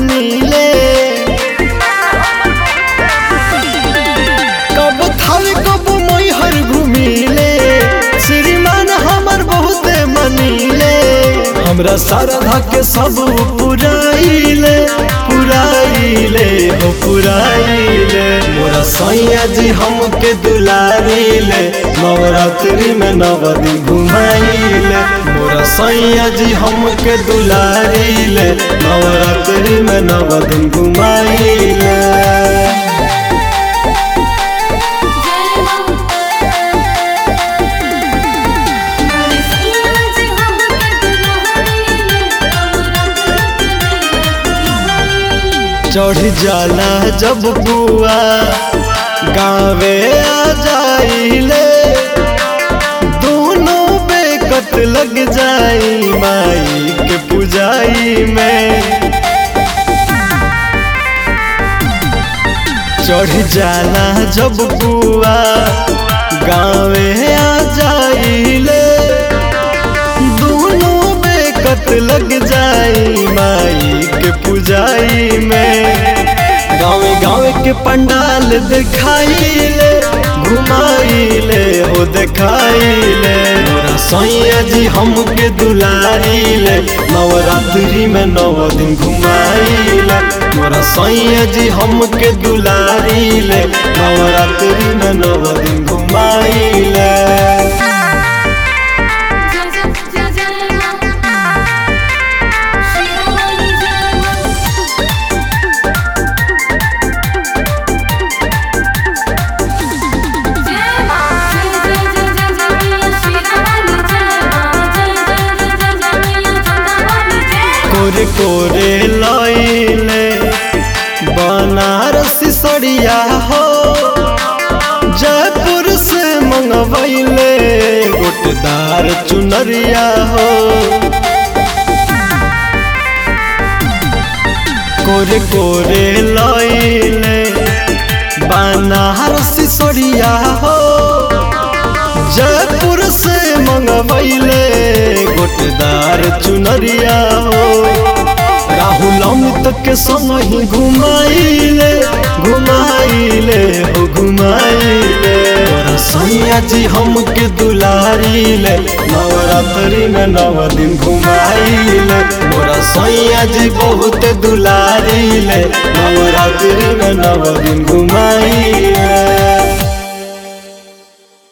मनीले कब थावे कब मैहर घुमिले श्रीमान हमर बहुते मनीले हमरा शारदा के सब पुराइले पुराइले हो पुराइले मोरा सैया जी हमके दुलारिले नवरात्रि में नव दिन घुमाइले मोरा सैया जी हमके दुलारिले नवरात्रि में नव दिन घुमाइले जय मां मोरे सैया जी हमके दुल्हनिया नवरात्रि चढ़ जाला जब बुआ गावे आ जाइले दोनों बेकत लग जाई माई के पुजाई में चढ़ जाला जब बुआ गावे आ जाइले दोनों बेकत लग जाई माई के पुजाई में गावे गावे के पंडाल दिखाइले घुमाइले ओ दिखाइले मोरा सैया जी हमके दुलारिले नवरात्रि में नव दिन घुमाइले मोरा सैया जी हमके दुलारिले नवरात्रि में नव दिन घुमाइले जय जय जय जय मां शिरोमणि जय मां जय मां जय जय जय जय जय मैया शिरोमणि जय मां जय जय जय जय जय मैया चंद्रमणि जय कोरे कोरे लइले बनारसी सड़िया हो जयपुर से मंगवैले गोटदार चुनरिया हो कोरे कोरे लइले बनारसी सड़िया हो जयपुर से मंगवैले गोटदार चुनरिया हो राहुल अमित के संग ही घुमाइले घुमाइले हो घुमाइले तोरा सैया जी हमके दुलारिले नवरात्रि में नव दिन घुमाइले मोरा सैया जी बहुत दुलारिले नवरात्रि में नव दिन घुमाइले